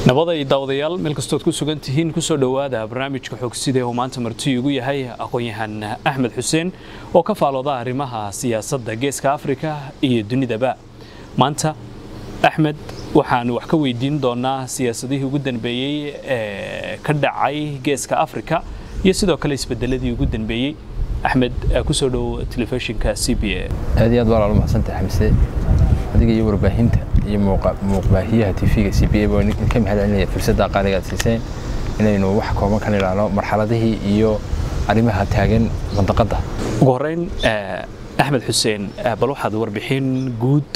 nabaday daawadayaal meel kastood ku sugan tihiin kusoo dhowaada barnaamijka xogsida uu maanta marti igu yahay aqoon-yahan axmed xuseen oo ka faalooda arrimaha siyaasadda geeska afrika iyo dunidaba maanta axmed waxaan wax ka weydiin doonaa siyaasadihii ugu danbeeyey ee ka dhacay geeska afrika iyo sidoo kale isbedeladii ugu danbeeyey axmed kusoo dhow telefishinka c b a aad iyo aad baa laala mahadsantahay xamise adiga iyo warbaahinta iyo muuqbaahiyaha tv-ga c b a baa ka mahadcelinaya fursadda qaaliga aad siiseen inaynu wax kooban ka nidhaahno marxaladihii iyo arrimaha taagan mandaqadda ugu horreyn axmed xuseen bal waxaad warbixin guud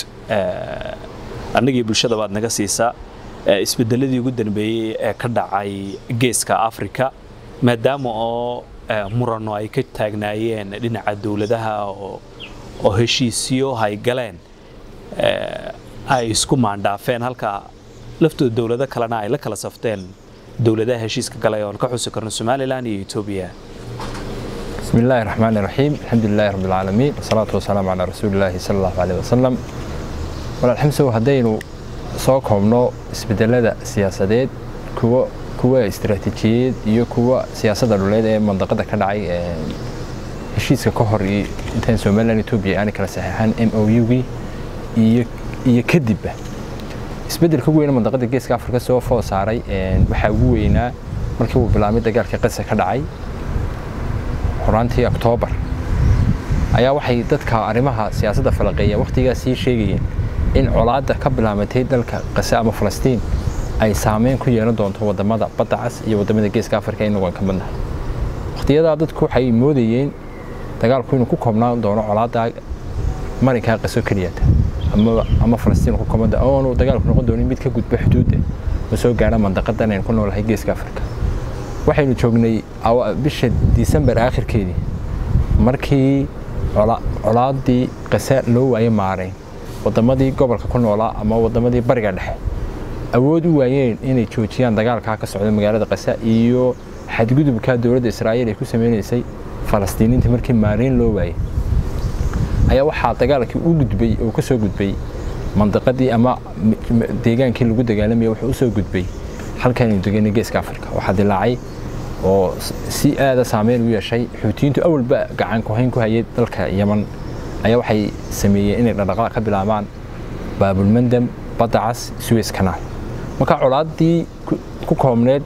annagii bulshada baad naga siisaa isbedeladii ugu danbeeyey ee ka dhacay geeska afrika maadaama oo murano ay ka taagnaayeen dhinaca dowladaha oo heshiisyo hay galeen ay isku maandhaafeen halka laftooda dowlado kalena ay la kala safteen dowladaha heshiiska galay oon ka xusi karno somalilan iyo etoobiya بسم الله الرحمن الرحيم الحمد لله رب العالمين والصلاة والسلام على رسول الله صلى الله عليه وسلم walaalxamsow haddaynu soo koobno isbedelada siyaasadeed kuwa kuwa istaraatiijiyeed iyo kuwa siyaasadda dhuleed ee mandaqada ka dhacay heshiiska ka hor intaan somalilan etoobiya aanay kala saxeexan m o u-gii iyo iyo kadibba isbedelka ugu weyna mandaqada geeska afrika soo foo saaray waxaa ugu weynaa markii uu bilaabmay dagaalka qasa ka dhacay horaantii oktoobar ayaa waxay dadka arrimaha siyaasadda falaqeeya wakhtigaas sii sheegayeen in colaadda ka bilaabatay dalka qase ama falastiin ay saameyn ku yeelan doonto wadamada badda cas iyo wadamada geeska afrika inagu aan ka badnahay wakhtiyadaa dadku waxay moodayeen dagaalku inuu ku koobnaan doono colaadda marinkaa qaso keliyata ama falastiin ku koobnaan oonu dagaalku noqon doonin mid ka gudba xuduudda oo soo gaara mandaqadan aynu ku noolahay geeska afrika waxaynu joognay bisha disembar aakhirkeedii markii colaaddii qasa loo waaye maarayn wadamadii gobolka ku noolaa ama wadamadii bariga dhexe awood u waayeen inay joojiyaan dagaalkaa ka socda magaalada qasa iyo xadgudubka dowladda israa'iil ay ku sameynaysay falastiiniinta markii maarayn loo waayey ayaa waxaa dagaalkii u gudbay oo ka soo gudbay mandaqadii ama deegaankii lagu dagaalamaya wuxuu u soo gudbay halkaaynu deganay geeska afrika waxaa dilaacay oo si aada saameyn u yeeshay xuutiyiintu awalba gacan kuhayn ku hayay dalka yaman ayaa waxay sameeyeen inay dhaqdhaqaaq ka bilaabaan baabulmandam badda cas suez kanaal marka colaaddii ku koobneed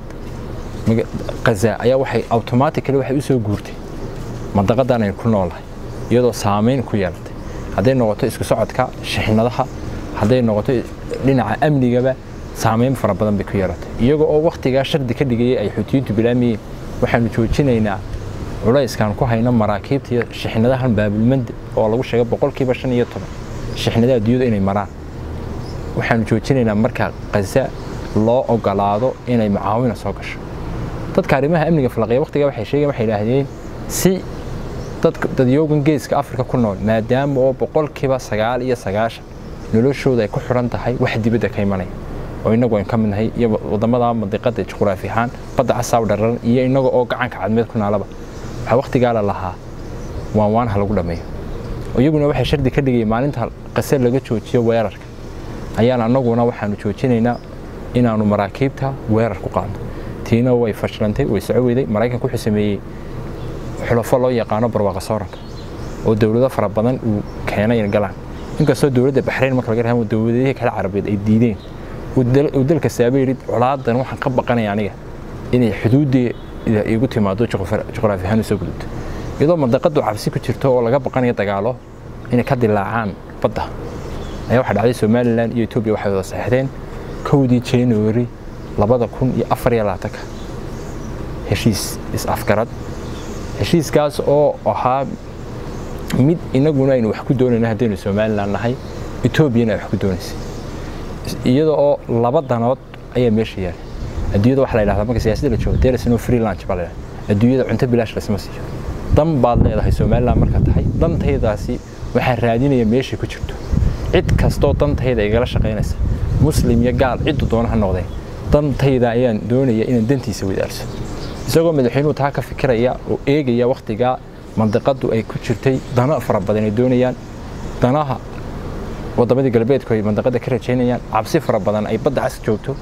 kaza ayaa waxay automatically waxay u soo guurtay mandaqadan aynu ku noolahay iyadoo saameyn ku yeelatay hadday noqoto isku socodka shixnadaha hadday noqoto dhinaca amnigaba saameyn fara badan bay ku yeelatay iyagoo oo wakhtigaa shardi ka dhigayay ay xuutiyiintu bilaamayeen waxaanu joojinaynaa culayskaan ku hayno maraakiibta iyo shixnadahan baabulmanda oo lagu sheegay boqolkiiba shan iyo toban shixnadaha adduunyada inay maraan waxaanu joojinaynaa marka kaza loo ogolaado inay mucaawina soo gasho dadka arrimaha amniga falaqeeya wakhtigaa waxay sheegeen waxay idhaahdeen si dadyoogan geeska afrika ku nool maadaama oo boqolkiiba sagaal iyo sagaashan noloshooda ay ku xiran tahay wax dibadda ka imanaya oo inagu aynu ka mid nahay iyo wadamada mandiqada juqraafi ahaan badda casaaw dhararan iyo inaga oo gacanka cadmeed ku naalaba waxaa wakhtigaa la lahaa waan waan ha lagu dhammeeyo iyaguna waxay shardi ka dhigayeen maalinta qase laga joojiyo weerarka ayaan annaguna waxaanu joojinaynaa inaanu maraakiibta weerar ku qaadno tiina way fashilantay way soco weyday maraykanka wuxuu sameeyey xulafo loo yaqaano barwaaqa sooranka oo dowlado fara badan uu keenay in galaan inkastoo dowladda baxrayn marka laga rahan dowladihii kale carabeed ay diideen uu dalka saaba yidhi colaadan waxaan ka baqanaya aniga inay xuduuddii igu timaado juqraafi ahaan usoo gudubto iyadoo mandaqadu cabsi ku jirto oo laga baqanayo dagaalo inay ka dilaacaan badda ayaa waxaa dhacday somalilan iyo etoobiya waxay wada saxeexdeen kowdii january labada kun iyo afar iyo labaatanka heshiis is-afgarad heshiiskaas oo ahaa mid inaguna aynu wax ku doonayna haddaynu somalilan nahay etoobiyana ay wax ku doonaysay iyada oo laba danood ayaa meesha yaalay adduunyada waxa la yidhahdaa marka siyaasadda la joogo there is no free lunch baa la yidhahdaa adduunyada cunto bilaash lasma siiyo dan baad leedahay somaliland marka tahay dantaydaasi waxaa raadinaya meeshay ku jirto cid kastoo dantayda igala shaqaynaysa muslim iyo gaal ciddu doona ha noqdeen dantayda ayaan doonaya inaan dantiisa wadaarso isagoo madaxweynuhu taa ka fikiraya oo eegaya wakhtigaa mandiqadu ay ku jirtay dano fara badan ay doonayaan danaha wadamadii galbeedku ay mandaqada ka rajaynayaan cabsi fara badan ay badda cas joogto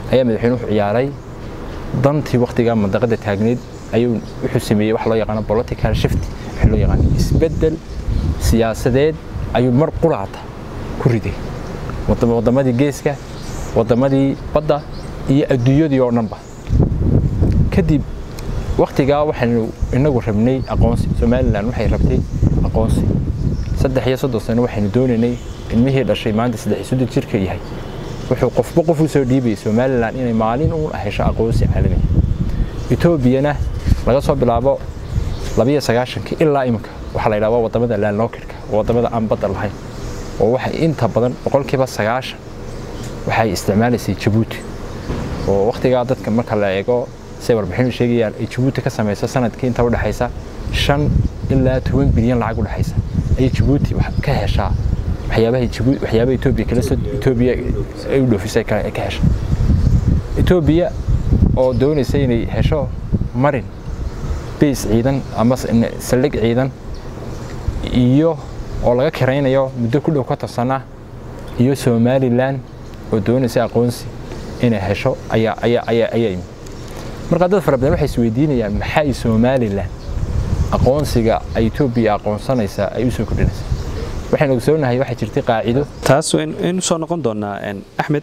ayaa madaxweyne wuxuu ciyaaray dantii waktigaa mandaqada taagneed ayuu wuxuu sameeyey wax loo yaqaano political shift waxa loo yaqaano isbeddel siyaasadeed ayuu mar quraata ku riday waddamadii geeska waddamadii badda iyo adduunyadii oo dhanba kadib waktigaa waxaynu inagu rabnay aqoonsi somalilan waxay rabtay aqoonsi saddex iyo soddon sano waxaynu doonaynay ilmihii dhashay maanta saddex iyo soddon jirka yahay wuxuu qofba qof u soo dhiibayay somalilan inay maalin uun hesho aqoonsi caalamiya etoobiyana laga soo bilaabo labiyo sagaashankii ilaa iminka waxaa la yidhaha waa wadamada landlockidka wadamada aan badda lahayn oo waxay inta badan boqolkiiba sagaashan waxay isticmaalaysay jabuuti oo waktigaa dadka marka la eego say warbixinu sheegayaan ay jabuuti ka samayso sanadkii inta udhexaysa shan ilaa toban bilyan lacag udhexaysa ayay jabuuti ka heshaa waxyaabaha waxyaabaha etoobiya kala soo etoobiya ay u dhoofisay ka hesha etoobiya oo doonaysa inay hesho marin beys ciidan ama saldhig ciidan iyo oo laga kiraynayo muddo ku dhow konton sana iyo somalilan oo doonaysa aqoonsi inay hesho ayaa ayaa ayaa ayaa yimid marka dad fara badan waxay isweydiinayaan maxay somalilan aqoonsiga ay etoobiya aqoonsanaysaa ay u soo kordhinaysaa waxaynu ogsoonahay waxaa jirtay qaacido taas waynu soo noqon doonaa axmed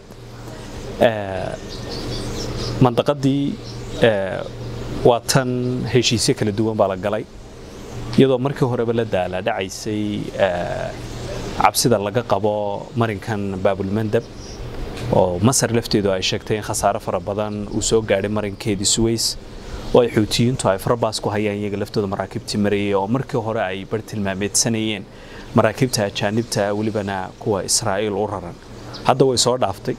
mandaqadii waa tan heshiisyo kala duwan baa la galay iyadoo markii horeba la daala dhacaysay cabsida laga qabo marinkan baabulmandab oo masar lafteedu ay sheegtay in khasaare fara badan uu soo gaadhay marinkeedii suways oo ay xuutiyiintu ay farabaas ku hayaan iyaga laftooda maraakiibtii marayay oo markii hore ay bar tilmaameedsanayeen maraakiibta ajaanibta welibana kuwa israa'iil u raran hadda way soo dhaaftay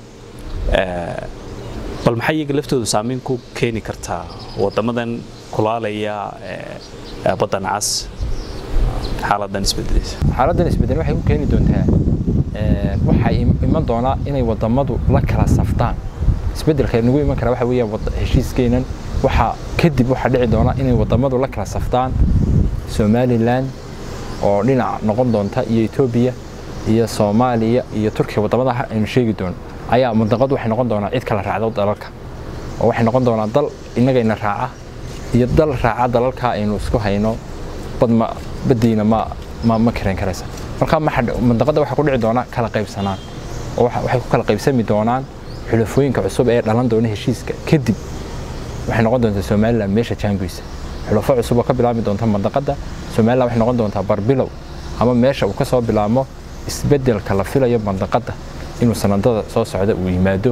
bal maxay iyaga laftoodu saamayn ku keeni kartaa wadamadan kulaalaya baddan cas xaaladan isbedelaysa xaaladdan isbedel waxay ku keeni doontaa waxay iman doonaa inay wadamadu la kala saftaan isbedelka nagu iman kara waxa weeyaan heshiiskeenan waxaa kadib waxaa dhici doona inay wadamadu la kala saftaan somalilan oo dhinac noqon doonta iyo etoobiya iyo soomaaliya iyo turkiya wadamada aynu sheegi doono ayaa mandaqadu waxay noqon doonaa cid kala raacdo dalalka oo waxay noqon doonaa dal innagayna raaca iyo dal raaca dalalka aynu isku hayno badma badiina ma ma ma karayn karaysa marka mandaqada waxaa ku dhici doona kala qaybsanaan oo waxay ku kala qaybsami doonaan xulafooyinka cusub ee dhalan doona heshiiska kadib waxay noqon doontaa somalilan meesha jaangoysa xulafo cusub oo ka bilaabmi doonta mandaqada somalilan waxay noqon doontaa barbilow ama meesha uu ka soo bilaabmo isbedelka la filayo mandaqada inuu sanadada soo socda uu yimaado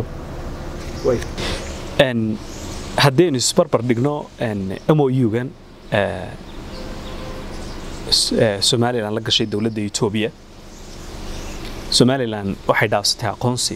haddaynu isbarbar dhigno mou-gan somalilan la gashay dowladda etoobiya somalilan waxay dhaafsatay aqoonsi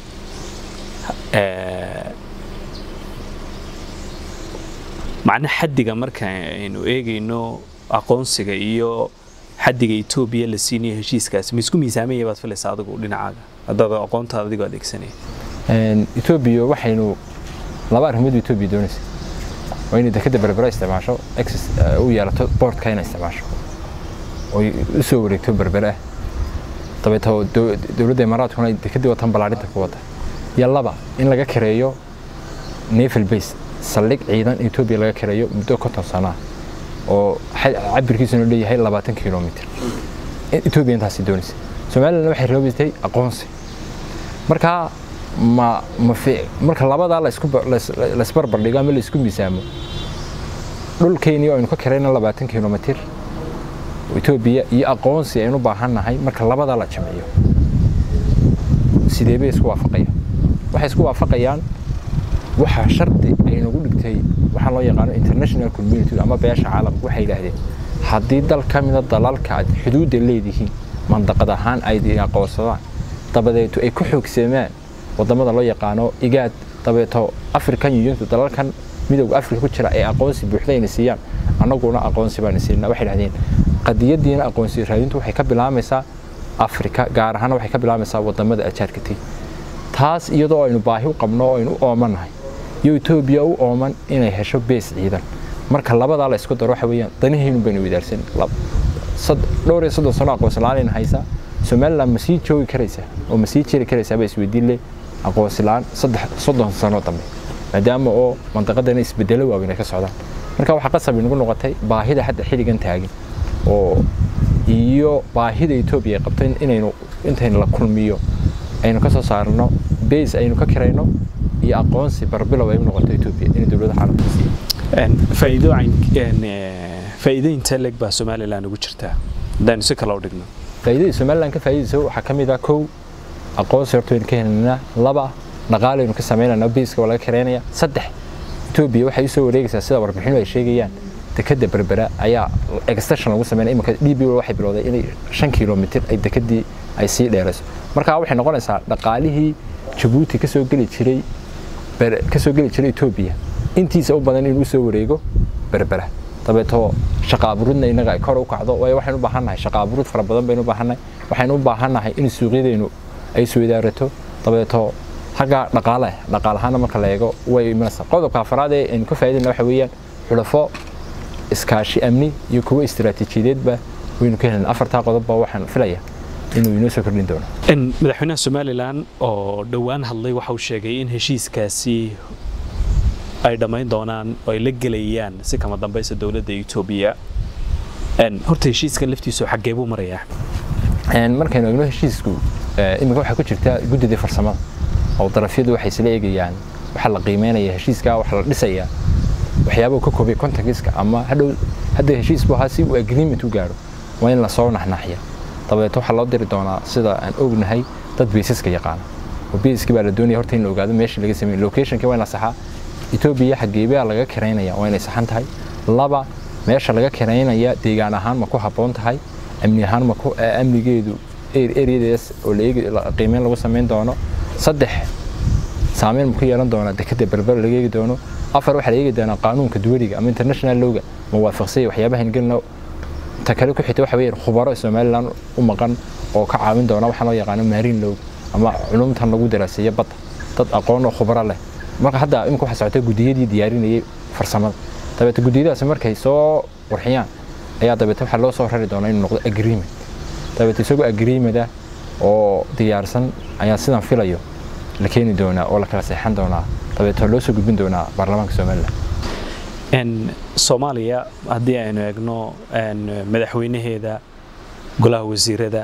macna xaddiga marka aynu eegayno aqoonsiga iyo xaddiga etoobiya la siinayo heshiiskaasi ma isku miisaamaya baad filaysaa adigu dhinacaaga haddaad aqoontaada adigoo adeegsanaya etoobiya waxaynu laba arrimood etoobiya doonaysa waa inay dekadda berbera isticmaasho access u yeelato boardka inay isticmaasho oy u soo wareegto berbere ah dabeeto dowladda imaaraadkuna dekeddii watan ballaarinta ku wada iyo laba in laga kareeyo naval base saldhig ciidan etoobiya laga kareeyo muddo konton sana oo cabirkiisuna leeyahay labaatan kilomitr etoobiya intaasi doonaysa somalilan waxay roobisatay aqoonsi markaa ma ma marka labadaa laisbarbar dhigo ama laisku miisaamo dhulkeennii aynu ka karayna labaatan kilomitr etoobiya iyo aqoonsi aynu baahannahay marka labadaa la jamciyo sidee bay isku waafaqayaan waxay isku waafaqayaan waxaa shardi ay nagu dhigtay waxaa loo yaqaano international community ama beesha caalamka waxay yidhaahdeen haddii dal ka mida dalalka aad xuduudda leedihiin mandaqad ahaan ay aqoonsadaan dabadeeto ay ku xoogsamaan wadamada loo yaqaano igaad dabeeto african uniontu dalalkan midowga africa ku jira ee aqoonsi buuxda ayna siiyaan annaguna aqoonsi baana siinaa waxay dhahdeen qadiyadiina aqoonsi raadintu waxay ka bilaamaysaa afrika gaar ahaan waxay ka bilaamaysaa wadamada ajaarkatay taas iyadoo aynu baahi u qabno oo aynu u oomanahay iyo etoobiya u ooman inay hesho bees ciidan marka labadaa la isku daro waxa weeyaan danahaynu baynu wadaarsan dhowr iyo soddon sano aqoonsi la-aanayna haysaa somaliland ma sii joogi karaysaa oo ma sii jiri karaysaa baa isweydiin leh aqoonsi la-aan saddex soddon sano dambe maadaama oo mandaqadana isbedelo waaweyn ay ka socdaan marka waxaa qasab inagu noqotay baahida hadda xilligan taagan oo iyo baahida etoobiya ay qabto inaynu intaynu la kulmiyo aynu ka soo saarno base aynu ka kirayno iyo aqoonsi barbilow ay u noqoto etoobiya inay dowladaha caalamka siiyo faa'iido intee leeg baa somalilan ugu jirtaa haddaanu si kale u dhigno faa'iidada somalilan ka faa'iidayso waxaa ka mid ah kow aqoonsi horta waynu ka helaynaa laba dhaqaalaynu ka samaynayna biiska waa laga karaynaya saddex etoobiya waxay u soo wareegaysaa sida warbixinu ay sheegayaan dekada berbera ayaa extension lagu sameynaya iminka d b waxay bilowday inay shan kilomitir ay dekadii ay sii dheerayso marka waxay noqonaysaa dhaqaalihii jabuuti kasoo geli jiray kasoo geli jiray etoobiya intiisa u badan inuu soo wareego berbera dabeetoo shaqa aburidna inaga ay kor u kacdo waayo waxaynu u baahannahay shaqa aburid fara badan baynu u baahannahay waxaynu u baahannahay in suuqyadeennu ay isweydaarato dabeetoo xagga dhaqaale dhaqaal ahaana marka la eego way imanaysaa qodobka afraad ee aynu ka faa'iidayna waxa weeyaan xulafo iskaashi amni iyo kuwo istiraatiijiyadeedba waynu ka helin afartaa qodobba waxaan filaya inuu inoo soo kordhin doono madaxweynaha somalilan oo dhowaan hadlay waxa uu sheegay in heshiiskaasi ay dhammayn doonaan oo ay la gelayaan si kama dambaysa dowladda etoobiya horta heshiiskan laftiisu xaggee buu marayaa markaynu eegno heshiisku iminka waxaa ku jirta guddidii farsamada oo darafyadu waxay isla eegayaan waxaa la qiimeynaya heshiiska waxaa la dhisayaa waxyaabuu ka koobay contactiska ama hadhow hadda heshiis buu ahaa si uu agreement u gaaro waa in lasoo naxnaxya dabeeto waxaa loo diri doonaa sida aan ognahay dad biisaska yaqaana oo biiskii baa la doonaya horta in la ogaado meeshii laga sameeyey locationkii waa in la saxaa etoobiya xageebaa laga kiraynaya waa inay saxan tahay laba meesha laga kiraynaya deegaan ahaan ma ku habboon tahay amni ahaan ma ku amnigeedu areadees oo la qiimeyn lagu samayn doono saddex saameyn ma ku yeelan doona dekada berber laga eegi doono afar waxaa la eegi doonaa qaanuunka duwaliga ama international lowga ma waafaqsanya waxyaabaha gelino ta kale ku xigta waxa weeyaan khubaro somaliland u maqan oo ka caawin doona waxaa loo yaqaano marine lowg ama culumtan lagu daraaseeyo badda dad aqoon oo khubaro leh marka hadda imika waxaa socota guddiyadii diyaarinayay farsamada dabeete guddiyadaasi markay soo qurxiyaan ayaa dabeete waxaa loo soo rari doonaa inuu noqdo agreement dabeete isagoo agreement ah oo diyaarsan ayaa sidan filayo la keeni doonaa oo la kala seexan doonaa dabeeto loo soo gudbin doonaa baarlamaanka somaliland soomaaliya haddii aynu eegno madaxweynaheeda golaha wasiirada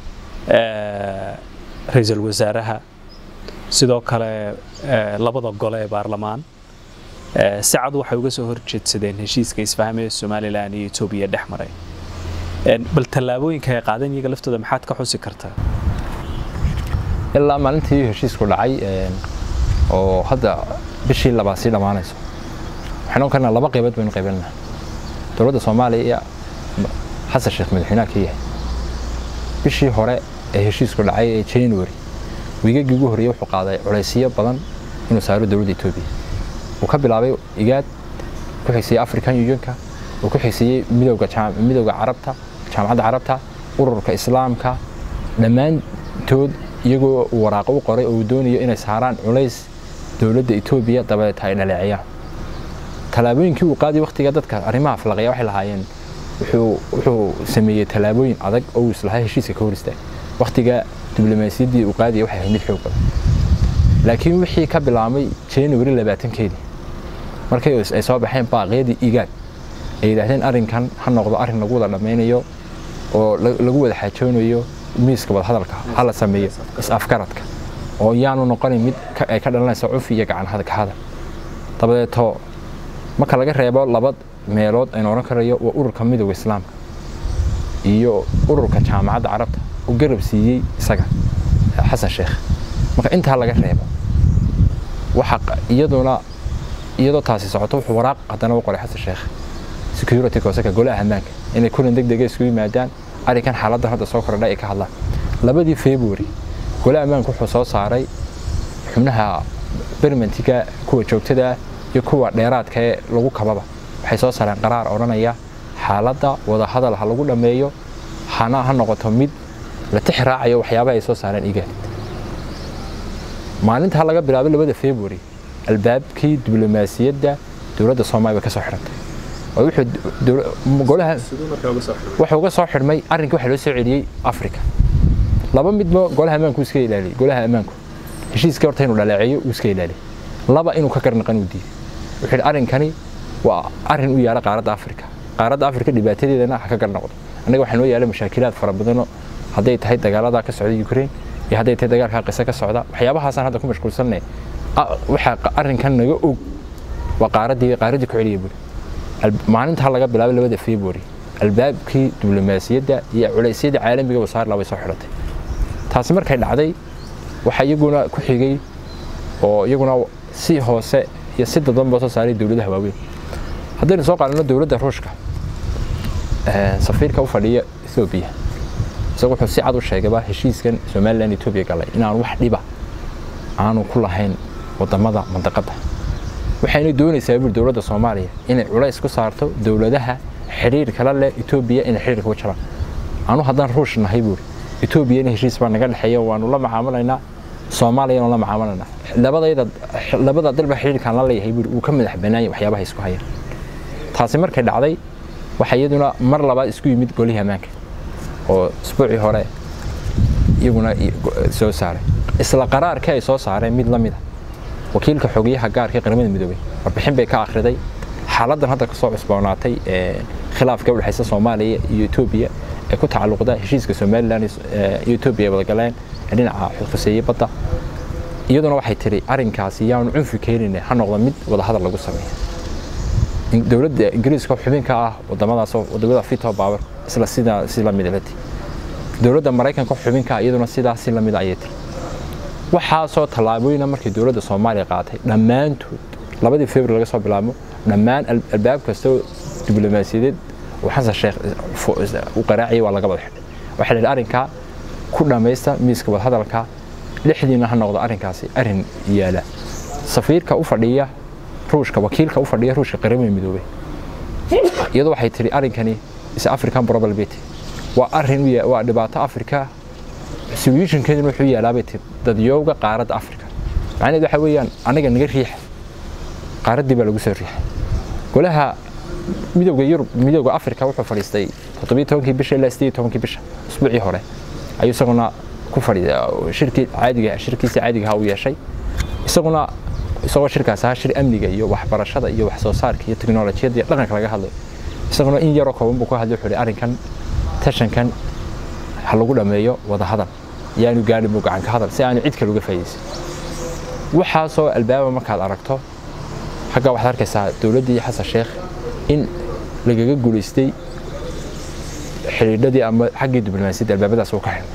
ra-iisul wasaaraha sidoo kale labada gole ee baarlamaan si cad waxay uga soo horjeedsadeen heshiiska isfahmee somalilan iyo etoobiya dhex maray bal tallaabooyinka ay qaadeen iyaga laftooda maxaad ka xusi kartaa ilaa maalintii heshiisku dhacay oo hadda bishii labaad sii dhammaanayso waxaan karnaa laba qaybood baynu qaybinaynaa dowladda soomaaliya iyo xasan sheekh madaxweynaha ka yahay bishii hore ee heshiisku dhacay ee january wiigagii ugu horreeyey wuxuu qaaday culaysyo badan inuu saaro dowladda etoobiya uu ka bilaabay igaad ku xigsiiyey african unionka uu ku xigsiiyey midowga midowga carabta jaamacadda carabta ururka islaamka dhammaantood iyagoo uu waraaqo u qoray oo uu doonayo inay saaraan culays dowladda etoobiya dabadeeta ay dhaleeciyaan tallaabooyinkii uu qaaday waqtiga dadka arrimaha falaqaya waxay lahaayeen wuxuu sameeyey tallaabooyin adag oo uu islahaa heshiiska ka hor istaagay waqtiga diblomaasiyaddii uu qaadaya waxay ahayd mid xoog badan laakiin wixii ka bilaabmay january labaatankeedii markay ay soo baxeen baaqyadii igaad ay yidhaahdeen arrinkan ha noqdo arrin lagu wada dhammaynayo oo lagu wada xaajoonayo miiska wadahadalka hala sameeyo is-afgaradka oo yaanu noqonin mid ay ka dhalanaysa cufi iyo gacan ka hadal dabadeeto marka laga reebo laba meelood aynu oran karayo waa ururka midowga islaamka iyo ururka jaamacadda carabta u garab siiyey isaga xasan sheekh marka intaa laga reebo waxa iyaduna iyadoo taasi socoto wuxuu waraaq haddana u qoray xasan sheekh security councilka golaha ammaanka inay kulan deg dega isku yimaadaan arrinkan xaaladdan hadda soo kordhay ay ka hadlaan labadii february golaha ammaanka wuxuu soo saaray xubnaha bermentiga kuwa joogtada iyo kuwa dheeraadka ee lagu kababa waxay soo saareen qaraar odhanaya xaaladda wadahadal ha lagu dhammeeyo hana ha noqoto mid la tix raacayo waxyaabaha ay soo saareen igaad maalintaa laga bilaabay labada february albaabkii diblomaasiyadda dowladda soomaaliya bay ka soo xidhantay wuxuu uga soo xidhmay arrinkii waxa loo soo celiyey africa laba midba golaha ammaanku iska ilaaliyey golaha ammaanku heshiiskii horta inuu dhaleeceeyo uu iska ilaaliy laba inuu ka garnaqan uu diiday wuxuu yidhi arrinkani waa arrin u yaala qaaradda afrika qaaradda afrika dhibaatadeedana ha ka garnaqdo annaga waxaa noo yaala mashaakilaad fara badanoo hadday tahay dagaaladaa ka socda ukraine iyo hadday tahay dagaalkaa qise ka socda waxyaabahaasaan hadda ku mashquulsanay waxaa arrinkan naga og waa qaaraddii qaaraddii ku celiya buri maalintaa laga bilaabay labada february albaabkii diblomaasiyadda iyo culeysyadii caalamiga wasaarla way soo xidhatay taasi markay dhacday waxaa iyaguna ku xigay oo iyaguna si hoose iyo si dadanba soo saaray dowladaha waaweyn haddaynu soo qaadano dowladda ruushka safiirka u fadhiya ethoobiya isagu wuxuu si cad u sheegayba heshiiskan somalilan etoobiya galay inaan wax dhiba aanu ku lahayn wadamada mandaqadda waxayna doonaysaa buri dowladda soomaaliya inay culays ku saarto dowladaha xidhiir kala leh etoobiya inay xidhiirka ku jiraan anu haddaan ruush nahay buuri etoobiya in heshiis baa naga dhexeeya waanu la macaamalaynaa soomaaliyana la macaamalaynaa labadayda labada dalba xidhiirkaan la leeyahay buuri uu ka madax banaanyay waxyaabaha isku haya taasi markay dhacday waxaa iyaduna mar labaad isku yimid golihii ammaanka oo isbuucii hore iyaguna soo saaray isla qaraarkii ay soo saareen mid la mid a wakiilka xogeyaha gaarka ee qaramada midoobay warbixin bay ka akhriday xaaladdan hadda kasoo cusboonaatay khilaafka u dhexaysa soomaaliya iyo etoobiya ee ku tacalluqda heshiiska somalilan iyo etoobiya ay wada galeen ee dhinaca khuseeyey badda iyaduna waxay tiri arrinkaasi yaanu cunfi keenine ha noqdo mid wadahadal lagu sameeyo dowladda ingiriiska xubinka ah wadamadaas wadamada fito baabar isla sidaa si lamid lati dowladda maraykanka xubinka iyaduna sidaa si lamid ayay tiri waxaasoo tallaabooyina markii dowladda soomaaliya qaatay dhammaantood labadii februar laga soo bilaabo dhammaan albaab kastoo diblomaasiyadeed uu xasan sheekh u qaraaciyay waa laga wada xidhay waxaa la yidhi arrinkaa ku dhammaysta miiska wadahadalka lixdiina ha noqdo arrinkaasi arrin yaala safiirka u fadhiya ruushka wakiilka u fadhiya ruushka qaramada midoobay iyadoo waxay tiri arrinkani is african probability waa arrin waa dhibaato afrika solutionkeeduna wuxuu yaalaabay tiri dadyowga qaaradda afrika macnaheed waxa weeyaan anaga naga riixa qaaraddii baa lagu soo riixay golaha midowga yurub midowga afrika wuxuu fadhiistay toddobiyo tobankii bisha ilaa sideed tobankii bisha usbuucii hore ayuu isaguna ku fadhiya shirkii caadiga shirkiisa caadiga ahaa u yeeshay isaguna isagoo shirkaas ahaa shir amniga iyo waxbarashada iyo wax soo saarka iyo teknolojiyadda iyo dhaqanka laga hadlayo isaguna in yaroo kooban buu ku hadlay wuxuu arrinkan tashankan ha lagu dhammeeyo wada hadal yaanu gaadhin buu gacan ka hadal si aanu cid kale uga faa'iidaysan waxaasoo albaaba markaad aragto xagga waxaad arkaysaa dowladdii xasan sheekh in lagaga guulaystay xidhiidhadii ama xaggii diblomaasiyadda albaabadaas uu ka xidhay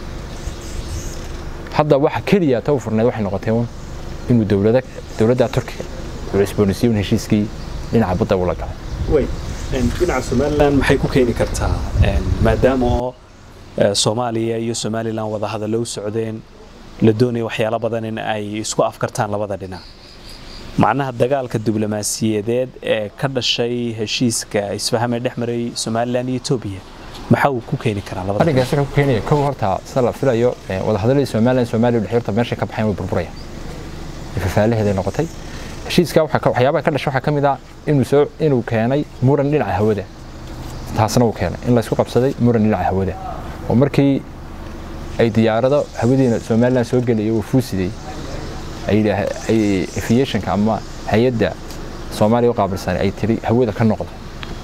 hadda waxa keliya ta u furnayd waxay noqotay un inuu dowlada dowladda turkiga uu cusboonaysiiyo heshiiskii dhinaca badda ula galay dhinaca somalilan maxay ku keeni kartaa maadaama oo soomaaliya iyo somalilan wada hadallo u socdeen la doonaya waxyaalo badan in ay isku afkartaan labada dhinac macnaha dagaalka diblomaasiyadeed ee ka dhashay heshiiska isfahamee dhex maray somalilan iyo etoobiya maxaa uu ku keeni karaa labada arrinkaas wuxuu ku keenaya kow horta sida la filayo wadahadalladii somalilan soomaaliya u dhexey horta meeshay ka baxayn way burburaya fafaalaheeday noqotay heshiiska waxyaabaha ka dhashay waxaa ka mid ah inuu soo inuu keenay muran dhinaca hawada taasna uu keenay in laysku qabsaday muran dhinaca hawada oo markii ay diyaarado hawadiina somalilan soo gelaya uu fuusiday ay aviationka ama hay-adda soomaaliya u qaabilsan ay tiri hawada ka noqda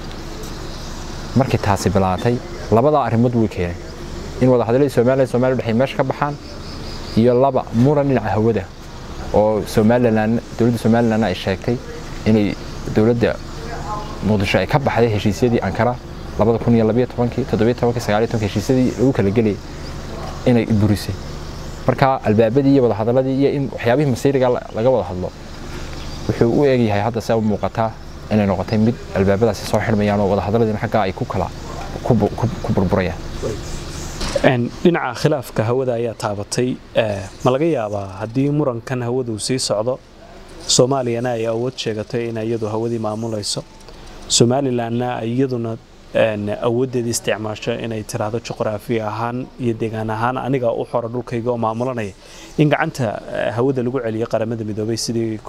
markii taasi bilaatay labadaa arrimood way keenay in wadahadalladii somalilan somaliya udhexey meesha ka baxaan iyo laba muran dhinaca hawada oo somalilan dowladda somalilan ay sheegtay inay dowladda muqdisho ay ka baxday heshiisyadii ankara labada kun iyo labiyo tobankii toddobiyo tobankii sagaaliyo tobankii heshiisyadii lagu kala gelayay inay burisay marka albaabadii iyo wadahadaladii iyo in waxyaabihii masiiriga laga wada hadlo wuxuu u eegyahay hadda se u muuqataa inay noqotay mid albaabadaasi soo xidhmayaan oo wadahadaladiina xaggaa ay ku kala ku burburayaan dhinaca khilaafka hawada ayaa taabatay ma laga yaabaa haddii murankan hawada uu sii socdo soomaaliyana ay awood sheegatay in iyadu hawadii maamulayso somalilanna iyaduna awooddeedii isticmaasho inay tiraahdo juqraafi ahaan iyo deegaan ahaan aniga u xora dhulkayga oo maamulanaya in gacanta hawada lagu celiyo qaramada midoobay sidii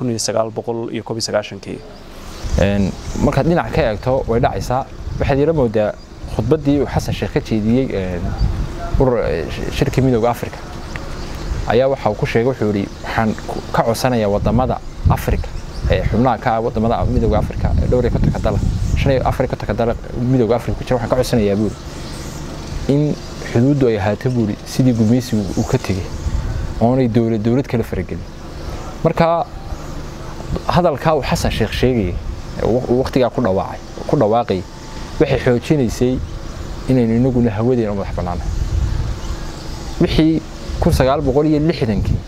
kii markaad dhinac ka eegto way dhacaysaa waxaad yara moodaa khudbaddii uu xasan sheekh ka jeediyey shirkii midooda africa ayaa waxa uu ku sheegay wuxuu yidhi waxaan ka codsanayaa wadamada afrika ee xubnaha ka ah wadamada midooda afrika ee dhowr iyo kontonka dala shan iyo afar iyo kontonka dala midooda afrika ku jira waxaan ka codsanayaa buuri in xuduuddu ay ahaato buuri sidii gumeysigu uu ka tegey oonay dowlad dowlad kala faragelin marka hadalkaa uu xasan sheekh sheegayay waqtigaa ku dhawaacay ku dhawaaqayay waxay xoojinaysay inaynu inaguna hawadeena madax bannaanahay wixii kun sagaal boqol iyo lixdankii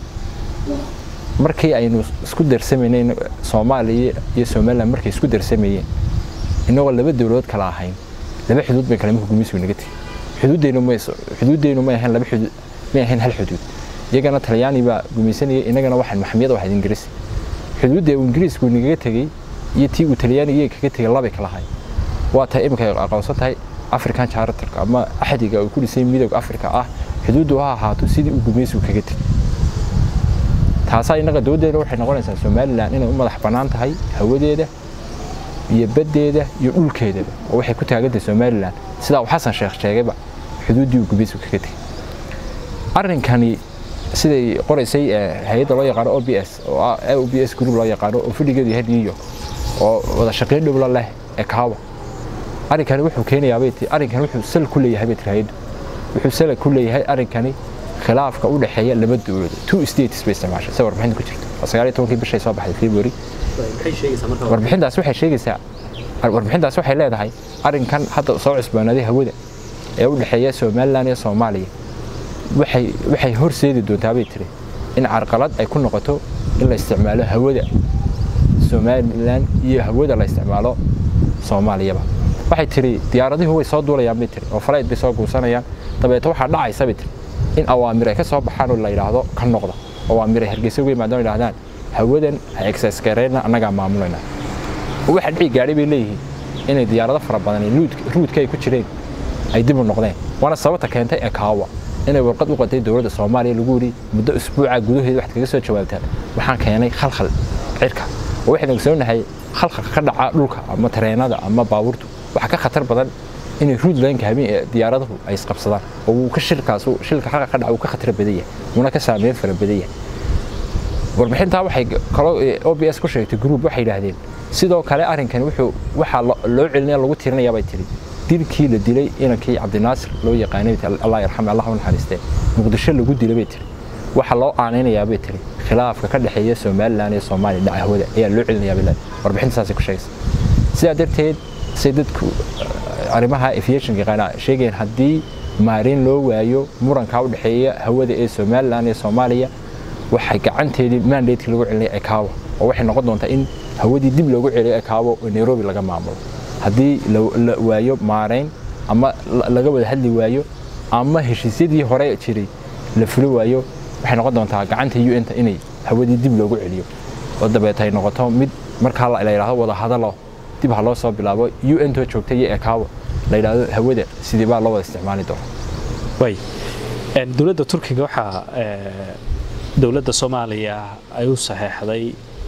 markii aynu isku darsamaynay soomaaliya iyo somaliland markay isku darsamayeen inagoo laba dowladood kala ahayn laba xuduud bay kale marka gumeysigu naga tegey xuduuddeenu ma xuduuddeenu ma ahayn laba xuduud may ahayn hal xuduud iyagana talyaani baa gumaysanayay inagana waxaan maxamiyada waxayd ingiriis xuduudda uu ingiriisku nagaga tegey iyo tii uu talyaaniga kaga tegey labay kala ahayn waa tahay iminka ay aqoonsan tahay african charterka ama axdiga uu ku dhisay midooda afrika ah xuduuddu ha ahaato sidii uu gumaysigu kaga tegey taasaa innaga dowladdeena waxay noqonaysaa somalilan inay u madax bannaan tahay hawadeeda iyo baddeeda iyo dhulkeedaba oo waxay ku taagantahay somalilan sidaa uu xasan sheekh sheegayba xuduuddii uu gumaysigu kaga tegey arrinkani siday qoraysay hay-adda loo yaqaano o b s oo ah o b s group loo yaqaano oo fadhigeedu yahay new york oo wada shaqayn dhowla leh ee kaawa arrinkani wuxuu keenayaa bay tii arrinkani wuxuu sal ku leeyahay bay tii hay-addu wuxuu sal ku leeyahay arrinkani khilaafka u dhexeeya laba dowladood two states bay isticmaashay sida warbixinta ku jirta waa sagaal iyo tobankii bishay soo baxday february warbixintaas waxay sheegaysaa warbixintaas waxay leedahay arrinkan hadda soo cusboonaaday hawada ee u dhexeeya somaliland iyo soomaaliya waxay waxay horseedi doontaa bay tiri in carqalad ay ku noqoto in la isticmaalo hawada somaliland iyo hawada la isticmaalo soomaaliyaba waxay tiri diyaaradihu way soo duulayaan bay tiri oo falayd bay soo guursanayaan dabeeto waxaa dhacaysa bay tiri in awaamir ay ka soo baxaan oo la yidhaahdo ka noqda awaamir ay hargeysa uga yimaadaan oo yidhahdaan hawadan ha exces gareyna annagaa maamulayna waxa dhici gaadhay bay leeyihiin inay diyaarado fara badan ruudka ay ku jireen ay dib u noqdeen waana sababta keentay ee kaawa inay warqad u qatay dowladda soomaaliya lagu yidhi muddo usbuuca gudaheeda waxaad kaga soo jawaabtaan waxaan keenay khalkhal cirka oo waxaynu ogsoonahay khalkhalka ka dhaca dhulka ama tareenada ama baabuurtu waxaa ka khatar badan inay ruud laynka habeen ee diyaaradahu ay isqabsadaan oo uu ka shilkaas shilka halka ka dhaca uu ka khatar badan yahay uuna ka saameyn fara badan yahay warbixintaa waxay kaloo o b s ku sheegtay group waxay yidhaahdeen sidoo kale arrinkani wuxuu waxaa loo celinaya lagu tirinayaa bay tiri dilkii la dilay inankii cabdinaasir loo yaqaanay allah yarxame allah u naxariistee muqdisho lagu dilay bay tiri waxaa loo aanaynayaa bay tiri khilaafka ka dhexeeya somaliland iyo soomaaliya dhaca hawada ayaa loo celinayaa bay leedahay warbixinta saasay ku sheegaysa sidaa darteed say dadku arrimaha aviation yaqaana sheegayeen haddii maarin loo waayo muranka u dhexeeya hawada ee somaliland iyo soomaaliya waxay gacanteedii mandatekii lagu celinaya ekaawo oo waxay noqon doontaa in hawadii dib loogu celiyo ekaawo oo nairobi laga maamulo haddii la waayo maarayn ama laga wada hadli waayo ama heshiisyadii hore jiray la fulo waayo waxay noqon doontaa gacanta un-ta inay hawadii dib loogu celiyo oo dabeeta ay noqoto mid markaa la yidhaahdo wada hadalo dib ha loo soo bilaabo un too joogta iyo ekaawo la yidhaahdo hawada sidii baa loo wada isticmaali doona way dowladda turkiga waxaa dowladda soomaaliya ay u saxeexday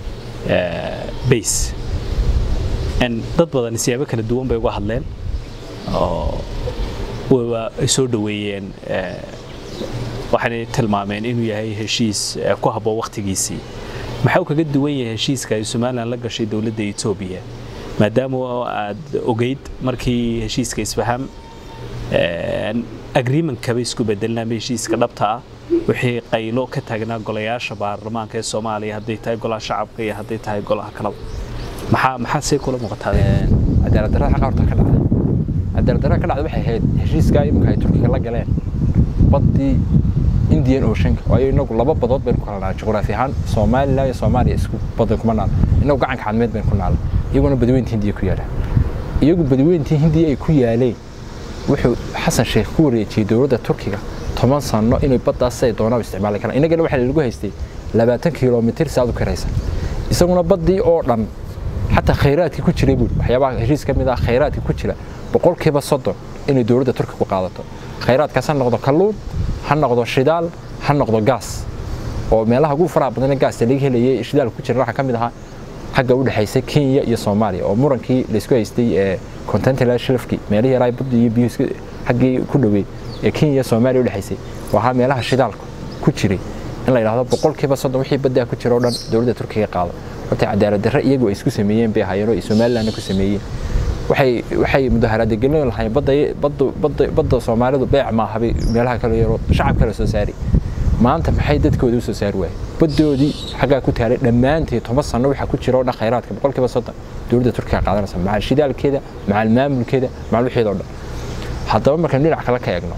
base dad badan siyaabo kala duwan bay uga hadleen oo ay soo dhoweeyeen waxaanay tilmaameen inuu yahay heshiis ku habboon wakhtigiisii maxaa uu kaga duwan yahay heshiiska ay somalilan la gashay dowladda etoobiya maadaama aad ogeyd markii heshiiska isfaham agreementkaba isku bedelna ama heshiiska dhabta ah wixii qaylo ka taagnaa golayaasha baarlamaanka ee soomaaliya hadday tahay golaha shacabka iyo hadday tahay golaha kalaba maxaa maxaa see kula muuqataa cadaalad darrada xaqa horta ka dhacday cadaalad darrada ka dhacday waxay ahayd heshiiskaa iminka ay turkiga la galeen baddii indian oceanka waayo inagu laba badood baynu ku kala nahay juqraafi ahaan somaliland iyo soomaaliya isku badan kuma naal inagu gacanka cadmeed baynu ku naala iyaguna badiweynta hindiya ku yaalaan iyagu badiweyntii hindiya ay ku yaaleen wuxuu xasan sheekh ku wareejiyey dowladda turkiga toban sano inay baddaas siday doonaan isticmaali karaan innagana waxaa lagu haystay labaatan kilomitir si aad u karaysa isaguna baddii oo dhan xataa khayraadkii ku jiray buuri waxyaabaha heshiis ka mid ah khayraadkii ku jira boqolkiiba soddon inay dowladda turkiga ku qaadato khayraadkaas ha noqdo kalluun ha noqdo shidaal ha noqdo gaas oo meelaha ugu faraha badan gaasta laga helayay shidaal ku jira waxaa ka mid ahaa xagga u dhexaysa kenya iyo soomaaliya oo murankii laysku haystay ee continental shelfkii meelihii yaraa badda iyo biyuhu xaggii ku dhoweey ee kenya iyo soomaaliya u dhexaysay waxaa meelaha shidaalka ku jiray in la yidhaahdo boqolkiiba soddon wixii baddaa ku jira oo dhan dowladda turkiga qaado horta cadaalad darre iyagu ay isku sameeyeen bay hayeen oo ay somalilandna ku sameeyeen waxay waxay mudaharaada gelin lahayn badda badda badda badda soomaalidu beec maaha bay meelaha kale yaro shacab kale soo saari maanta maxay dadkooda u soo saari waayeen baddoodii xaggaa ku taalay dhammaanteed toban sano waxaa ku jira oo dhan khayraadka boqolkiiba soddon dowladda turkiga qaadanaysa macal shidaalkeeda macal maamulkeeda macal wixeeda oo dhan haddaba markaan dhinac kale ka eegno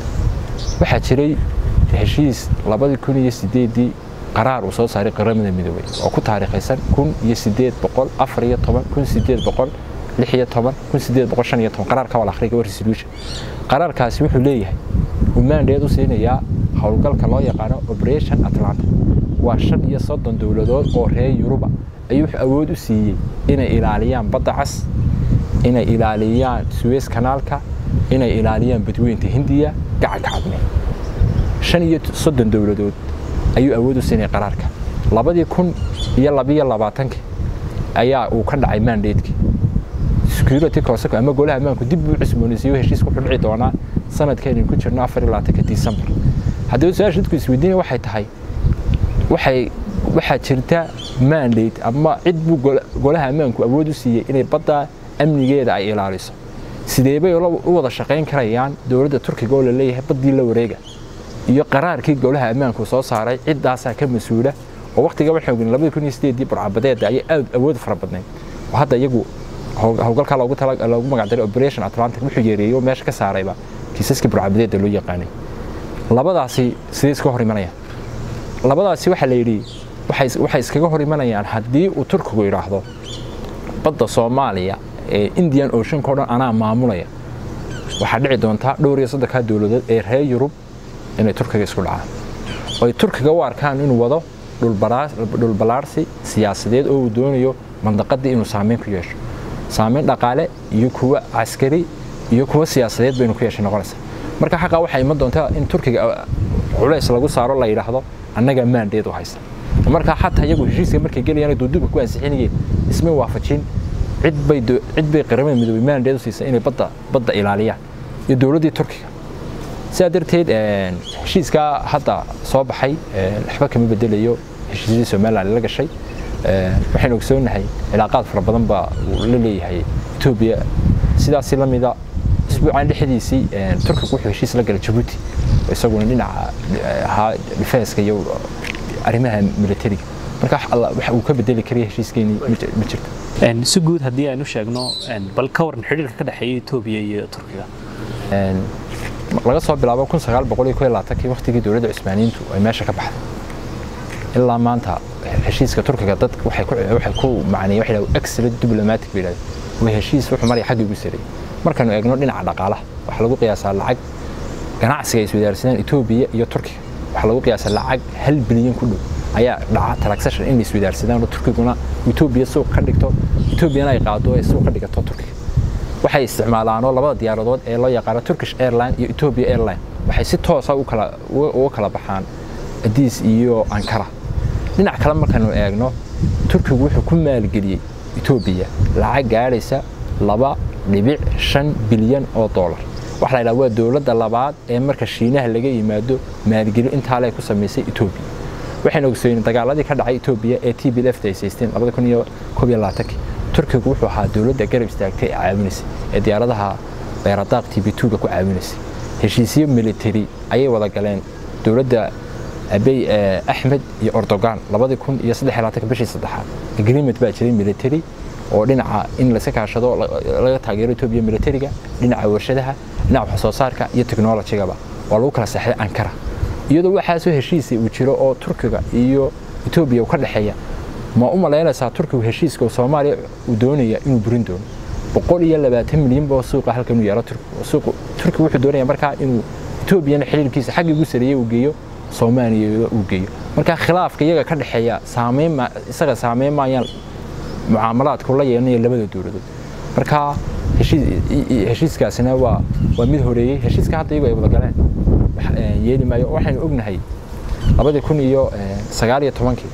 waxaa jiray heshiis labadii kun iyo sideedii qaraar uu soo saaray qaramada midoobay oo ku taariikhaysan kun iyo sideed boqol afar iyo toban kun sideed boqol lix iyo toban kun sideed boqol shan iyo toban qaraarka wal akhriga waa resolution qaraarkaasi wuxuu leeyahay uu maandheed u siinayaa howlgalka loo yaqaano operation atlanta waa shan iyo soddon dowladood oo reer yuruba ayuu wuxuu awood u siiyey inay ilaaliyaan badda cas inay ilaaliyaan suez kanaalka inay ilaaliyaan badweynta hindiya gacanka cadme shan iyo soddon dowladood ayuu awood u siinaya qaraarka labadii kun iyo labiyo labaatankii ayaa uu ka dhacay mandatekii security council ama golaha ammaanku dib buu cusboonaysiiyo heshiis ku dhici doonaa sanadkeenin ku jirno afar iyo labaatanka december haddaba su-aasha dadku isweydiinaya waxay tahay waxay waxaa jirta mandate ama cid buu golaha ammaanku awood u siiyey inay badda amnigeeda ay ilaaliso sidee bay u wada shaqayn karayaan dowladda turkiga oo la leeyahay baddii la wareega iyo qaraarkii golaha ammaanku soo saaray ciddaasaa ka mas-uula oo waqtiga waxaan ogin labadii kun iyo sideedii burcabadeeda ayay aad awood fara badnayd oo hadda iyagu howlgalkaa loogu tala loogu magacdaray operation atlantic wuxuu yeereeyey oo meesha ka saarayba kiisaskii burcabadeeda loo yaqaanay labadaasi sidee iska hor imanayaan labadaasi waxaa la yidhi waxay iskaga hor imanayaan haddii uu turkigu yidhaahdo badda soomaaliya ee indian oceanka o dhan anaa maamulaya waxaa dhici doontaa dhowr iyo soddonkaa dowladood ee reer yurub inay turkiga isku dhacaan oo ay turkiga u arkaan inuu wado dhulbalaarsi siyaasadeed oo uu doonayo mandaqadii inuu saameyn ku yeesho saameyn dhaqaale iyo kuwa caskari iyo kuwa siyaasadeed baynu ku yeeshay noqonaysa marka xaqaa waxaa iman doontaa in turkiga culays lagu saaro la yidhaahdo annaga maandeed u haysta markaa xataa iyagu heshiiska markay gelayaan duuduubka ku ansixinayeen ismay waafajin cid bay cid bay qaramada midoobay maandeed u siisay inay badda badda ilaaliyaan iyo dowladdii turkiga sidaa darteed heshiiskaa hadda soo baxay waxba kama bedelayo heshiisyadii somaliland la gashay waxaynu ogsoonahay cilaaqaad fara badan baa la leeyahay etoobiya sidaasi la mida isbuucan dhexdiisii turkigu wuxuu heshiis la galay jabuuti isaguna dhinaca ahaa difenska iyo arrimaha militariga marka waxa uu ka bedeli karaya heshiiskeenii ma jirto si guud haddii aynu sheegno bal ka waran xidhiirka ka dhexeeya etoobiya iyo turkiga laga soo bilaabo kun sagaal boqol iyo kow labaatankii waqtigii dowladda cusmaaniyiintu ay meesha ka baxday ilaa maanta heshiiska turkiga dad waxay ku waxay ku macneeyay waxa la excellent diplomatic bay yidhahdeen waa heshiis wuxuu maraya xagga ugu sareeyay markaanu eegno dhinaca dhaqaalaha waxaa lagu qiyaasaa lacag ganacsiga ay iswadaarsadaan etoobiya iyo turkiga waxaa lagu qiyaasaa lacag hal bilyan ku dhow ayaa dhaca transaction in la iswadaarsadaan oo turkiguna etoobiya suuq ka dhigto etoobiyana ay qaado ee suuq ka dhigato turkiga waxay isticmaalaanoo labada diyaaradood ee loo yaqaano turkish airline iyo ethiopia airline waxay si toosa uga kala baxaan adiis iyo ankara dhinac kale markaynu eegno turkigu wuxuu ku maalgeliyey etoobiya lacag gaadhaysa laba dhibic shan bilyan oo dollar waxa la yidhaha waa dowladda labaad ee marka shiinaha laga yimaado maalgelin intaa lee ku samaysay etoobiya waxaynu ogsoonay dagaaladii ka dhacay etoobiya ee t b left ay saysteen labada kun iyo koob iyo labaatankii turkigu wuxuu ahaa dowladda garab istaagtay ee caawinaysay ee diyaaradaha beeradaaq t b tuga ku caawinaysay heshiisyo military ayay wada galeen dowladda abey axmed iyo ordogan labadii kun iyo saddex iyo labaatanka bishii saddexaad agreement baa jiray military oo dhinaca in layska kaashado laga taageero etoobiya militariga dhinaca warshadaha dhinaca wax soo saarka iyo technologygaba waa lagu kala seexday ankara iyadoo waxaasoo heshiisay uu jiro oo turkiga iyo etoobiya ka dhexeeya ma u malaynaysaa turkigu heshiiska oo soomaaliya uu doonaya inuu burin doono boqol iyo labaatan milyan boo suuqa halkan inuu yeelo turkigu turkigu wuxuu doonaya markaa inuu etoobiyana xiriirkiisa xaggii ugu sareeyey uu geeyo soomaaliya uu geeyo marka khilaafka iyaga ka dhexeeya saameyn isaga saameyn maayaan mucaamalaadku la yeelanaya labada dowladood marka heshiiskaasina waa waa mid horeeyey heshiiska hadda iyagu ay wada galeen yeeli maayo waxaynu ognahay labadii kun iyo sagaal iyo tobankii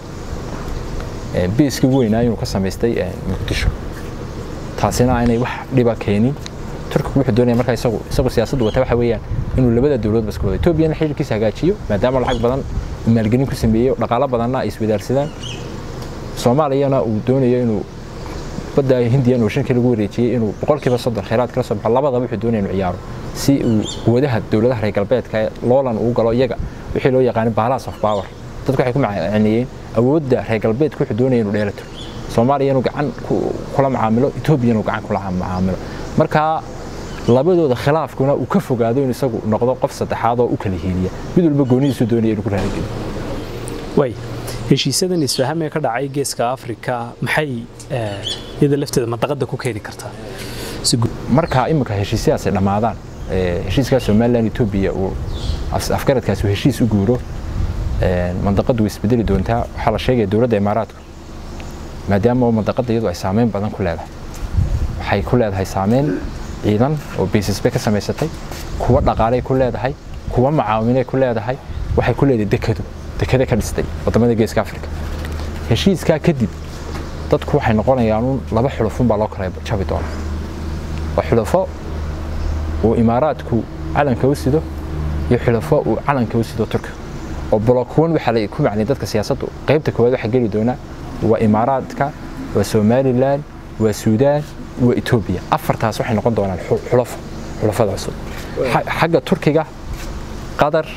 biiskii ugu weynaa inuu ka samaystay muqdisho taasina aanay wax dhiba keenin turkigu wuxuu doonaya markaa isagu isagu siyaasaddu wata waxa weeyaan inuu labada dowladba iska wado etoobiyana xiriirkiisa hagaajiyo maadaama lacag badan maalgelin ku sameeyey dhaqaalo badanna ay iswadaarsadaan soomaaliyana uu doonayo inuu badda hindiyan ooshanka lagu wareejiyey inuu boqolkiiba soddon kheyraad kala soo baxo labadaba wuxuu doonaya inuu ciyaaro si uu quwadaha dowladaha reer galbeedka ee loolan uu galo iyaga wixii loo yaqaanay balance of power dadku waxay ku macaaniyeen awoodda reer galbeedka wuxuu doonaya inuu dheelato soomaaliya inuu gacan kula macaamilo etoobiya inuu gacan kula macaamilo marka labadooda khilaafkuna uu ka fogaado in isagu noqdo qof saddexaad oo u kala hiiliya mid walba goonidiisu doonaya inuu ku raarigeliyo way heshiisyadan isfahamee ka dhacay geeska afrika maxay iyada lafteeda mandaqada ku keeni kartaa marka iminka heshiisyadaas ay dhammaadaan heshiiskaa somalilan etoobiya uu afgaradkaasi uu heshiis u guuro mandaqadu way isbedeli doontaa waxaa la sheegaya dowladda imaaraadku maadaama mandaqada iyadu ay saameyn badan ku leedahay waxay ku leedahay saameyn ciidan oo basis bay ka samaysatay kuwa dhaqaaley ku leedahay kuwa macaawinay ku leedahay waxay ku leedahay dekado dekada ka dhistay wadamada geeska afrika heshiiskaa kadib dadku waxay noqonayaan laba xulufun baa loo kala jabi doona waa xulufo uu imaaraadku calanka u sido iyo xulufo uu calanka u sido turka oo blokuwan waxaa la ku macnay dadka siyaasaddu qaybta koowaad waxaa geli doona waa imaaraadka waa somalilan waa suudaan waa etoobiya afartaas waxay noqon doonaan xulafo xulafada cusub xagga turkiga qatar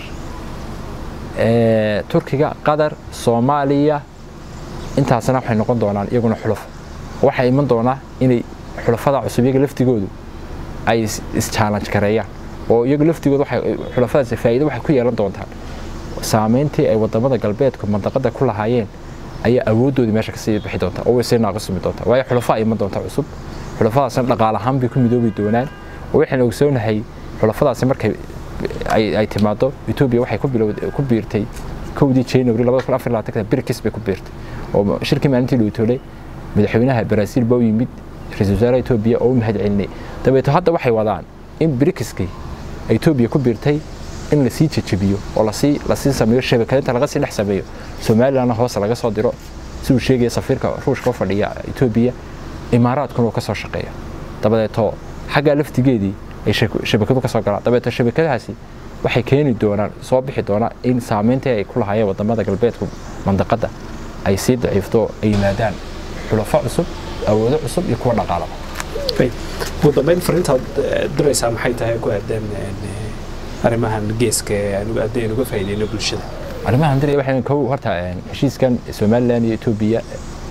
turkiga qatar soomaaliya intaasna waxay noqon doonaan iyaguna xulafo waxaa iman doonaa inay xulafada cusub iyaga laftigoodu ay is-challenge gareeyaan oo iyagu laftigoodu xulafadaasi faa'iido waxay ku yeelan doontaan saameyntii ay wadamada galbeedku mandaqada ku lahaayeen ayaa awooddoodii meesha kasii bixi doonta oo way sii naaqasumi doonta waayo xulafa iman doonta cusub xulafadaasna dhaqaal ahaan bay ku midoobi doonaan oo waxaan ogsoonahay xulafadaasi markay ay timaado etoobiya waxay ku biirtay kowdii january labada kun afar labaatanka birkis bay ku biirtay oo shirkii maalintii dhowtoolay madaxweynaha baraasiil baa u yimid ra-iisul wasaaraha etoobiya oo u mahad celinay dabeeto hadda waxay wadaan in brikiskii etoobiya ku biirtay in lasii jejebiyo oo lasii lasii sameeyo shabakadinta laga sii dhex sameeyo somalilandna hoose laga soo diro si uu sheegaya safiirka ruushka u fadhiya etoobiya imaaraadkuna uu ka soo shaqeeya dabadeeto xaggaa laftigeedii ay shabakadu ka soo galaan dabeeto shabakadahaasi waxay keeni doonaan soo bixi doonaan in saameyntii ay ku lahaayeen wadamada galbeedku mandaqada ay sii daciifto ay yimaadaan xulafo cusub awoodo cusub iyo kuwa dhaqaalaba ugu dambeyn fariintaad diraysaa maxay tahay ku aadan arrimahan geeska haddii uga faa'iideyno bulshada arrimahan dir waxay kow horta heshiiskan somaliland iyo etoobiya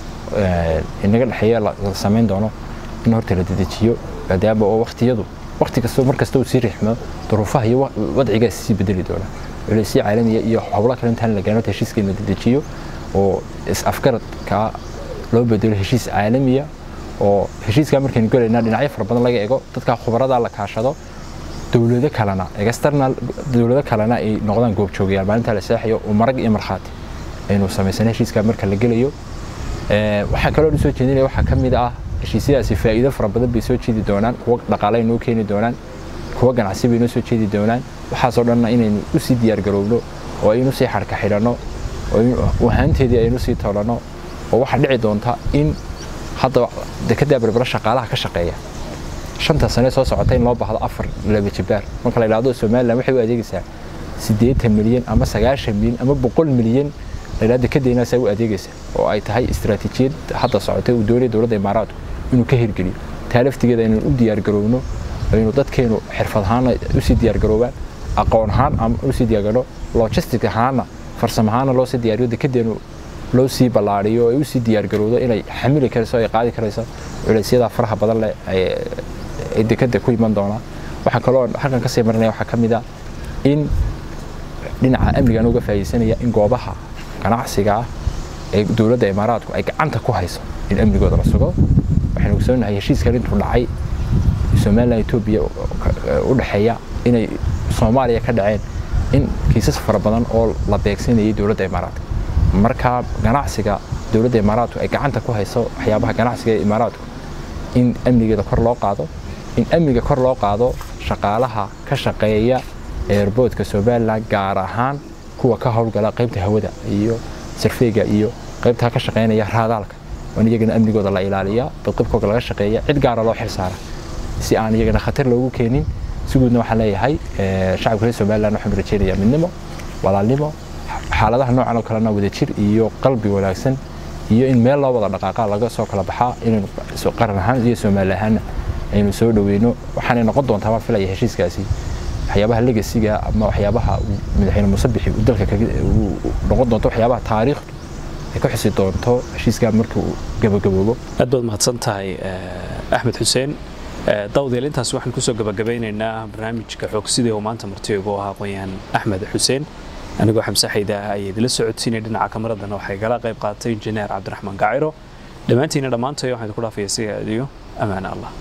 inaga dhexeeya la samayn doono in horta la dedejiyo maadaama oo waqtiyadu waqti kastoo mar kasta uu sii riixmo duruufaha iyo wadcigaas sii bedeli doona culeysyo caalamiya iyo howlo kale intaan la gaano heshiiska in la dedejiyo oo is-afgaradka loo bedelo heshiis caalamiya oo heshiiskaa markaynu gelaynaa dhinacyo fara badan laga ego dadka khubarada la kaashado dowlado kalena external dowlado kalena ay noqdaan goobjoogayaal maalinta la seexayo oo marag iyo markhaati aynu samaysana heshiiskaa marka la gelayo waxaa kaloo u soo jeedinaya waxaa ka mid ah heshiisyadaasi faa'iido fara badan bay soo jeedi doonaan kuwa dhaqaale ay noo keeni doonaan kuwa ganacsi bay noo soo jeedi doonaan waxaasoo dhanna inaynu u sii diyaargaroobno oo aynu sii xarka xidhanno oo ahaanteedii aynu sii toolanno oo waxaa dhici doonta in hadda dekedda berbera shaqaalaha ka shaqeeya shanta sane soo socota in loo baahdo afar laba jibaar marka la yidhaahdo somaliland waxay u adeegaysaa siddeetan milyan ama sagaashan milyan ama boqol milyan la yidhahdo dekedeenaasaa u adeegaysa oo ay tahay istiraatiijiyad hadda socotay uu doonaya dowladda imaaraadku inuu ka hirgeliyo taa laftigeeda inaynu u diyaargaroobno aynu dadkeenu xirfad ahaana usii diyaargaroobaan aqoon ahaan ama usii diyaargarno logistic ahaana farsamo ahaana loo sii diyaariyo dekedeenu loo sii ballaariyo oo ay usii diyaargarowdo inay xamili karayso ay qaadi karayso culaysyada faraha badan leh ay dekeda ku iman doonaan waxaa kaloo halkan kasii marinaya waxaa ka mid a in dhinaca amnigan uga faa'iidaysanaya in goobaha ganacsiga ah ee dowladda imaaraadku ay gacanta ku hayso in amnigooda la sugo waxaynu ogsoonahay heshiiskan intuu dhacay somaliland etoobiya u dhexeeya inay soomaaliya ka dhaceen in kiisas fara badan oo la beegsanayay dowladda imaaraadka marka ganacsiga dowladda imaaraadku ay gacanta ku hayso waxyaabaha ganacsiga ee imaaraadku in amnigeeda kor loo qaado in amniga kor loo qaado shaqaalaha ka shaqeeya eerboodka somaliland gaar ahaan kuwa ka howlgala qaybta hawada iyo sarfeyga iyo qaybtaa ka shaqeynaya raadaalka in iyagana amnigooda la ilaaliya badqibkooga laga shaqeeya cid gaara loo xilsaara si aan iyagana khatar loogu keenin si guudna waxaan leeyahay shacabka reer somaliland waxaan rajeynayaa midnimo walaalnimo xaaladaha noocan oo kalena wadajir iyo qalbi wanaagsan iyo in meel loo wada dhaqaaqa laga soo kala baxaa inaynu qaran ahaan iyo soomaali ahaanna aynu soo dhaweyno waxaanay noqon doontaa baan filaya heshiiskaasi waxyaabaha legasiga ama waxyaabaha madaxweyne muuse bixi uu dalka noqon doonto waxyaabaha taariikhdu ay ka xusi doonto heshiiskaa markii uu gabagaboobo aad baad mahadsan tahay axmed xuseen dawdeel intaas waxaan kusoo gabagabeynaynaa barnaamijka xoogsidii oo maanta martiigu ahaa aqoon-yahan axmed xuseen anigoo xamse xayda ayay idila socodsiinay dhinaca kamaradana waxay igala qayb qaatay injineer cabdiraxmaan gaciro dhammaantiina dhammaantay waxaan idinku dhaafaya siga adiyo ammaane allah